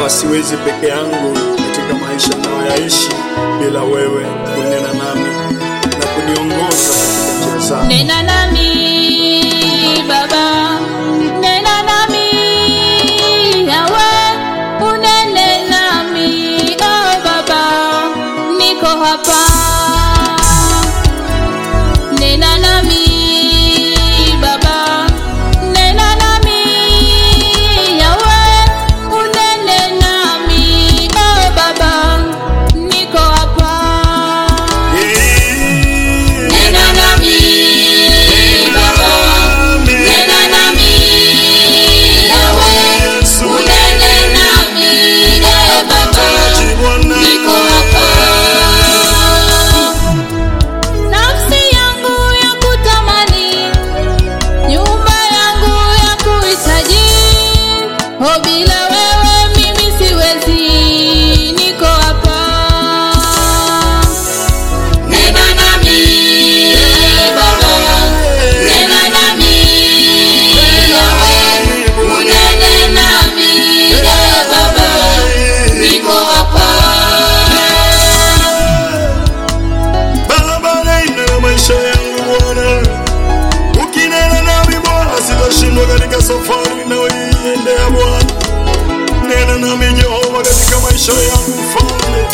Baba, siwezi peke yangu katika maisha nayoyaishi bila wewe kunena nami na kuniongoza katika njia zako. Nena nami Baba, nena nami Yawe, unene nami oh Baba, niko hapa. Nena nami Baba, nena nami Yawe, unene nami oh Baba, niko hapa. Nena nami Baba, nena nami Yawe, unene nami eh Baba, niko hapa. Nafsi yangu ya kutamani, nyumba yangu ya kuhitaji, oh bila wewe mimi siwezi, niko hapa. Nena nami Baba, nena nami Yawe, unene nami eh Baba, niko hapa. Baba, nena na maisha yangu Bwana, ukinena nami Bwana, sitashindwa katika safari ninayoiendea Bwana. Nena nami Jehova katika maisha yangu Mfalme.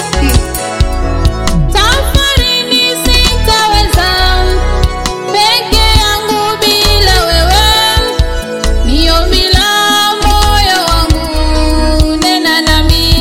Safarini sitaweza peke yangu bila wewe, ni ombi la moyo wangu, nena nami.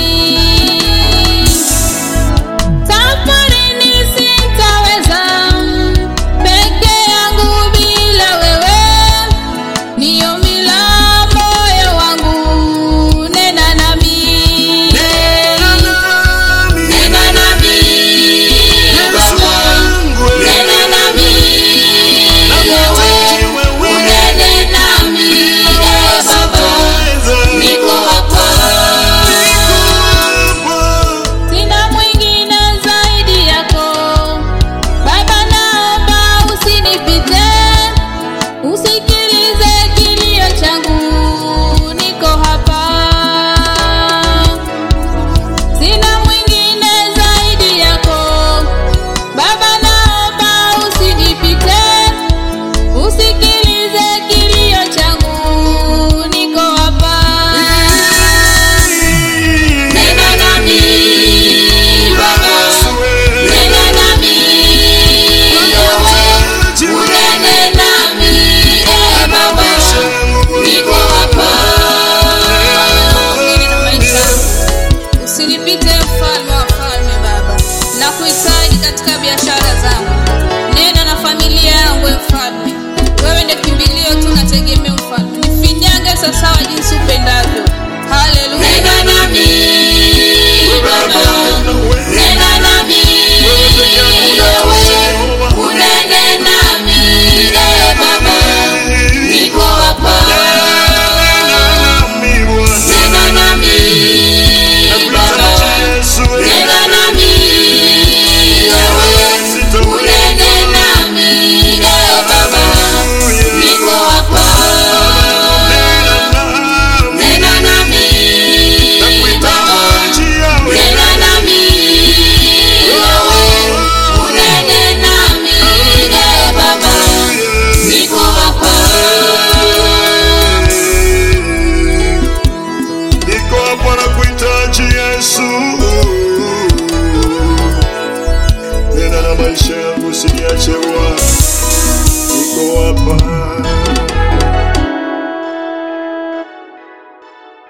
Safarini sitaweza peke yangu bila wewe, ni ombi la moyo wangu, nena nami. Nena nami, Nena nami Yesu Baba, wangu, nena nami Yawe, unene nami eh Baba, niko hapa. Sina mwingine zaidi yako Baba, naomba usinipite, usikilize kilio changu, niko hapa. Sina mwingine zaidi yako Baba, naomba usinipite, usikilize kilio changu, niko hapa. Nena nami Baba, nena nami Yawe, unene nami eh Baba, niko hapa. Nena maisha Usinipite mfalme wa falme Baba, na kuhitaji katika biashara zangu. Nena na familia yangu e mfalme, wewe ndio kimbilio tu na tegemeo mfalme, nifinyange sawasawa jinsi upendavyo. Haleluya. Nena nami Baba, nena nami Yawe, unene nami eh Baba, niko hapa. Nena nami Baba, nena nami Yawe, unene nami eh Baba, niko hapa. Nena nami Baba, nena nami Yawe, unene nami eh Baba, niko hapa. Niko hapa na kuhitaji Yesu. Nena na maisha yangu, usiniache Bwana. Niko hapa.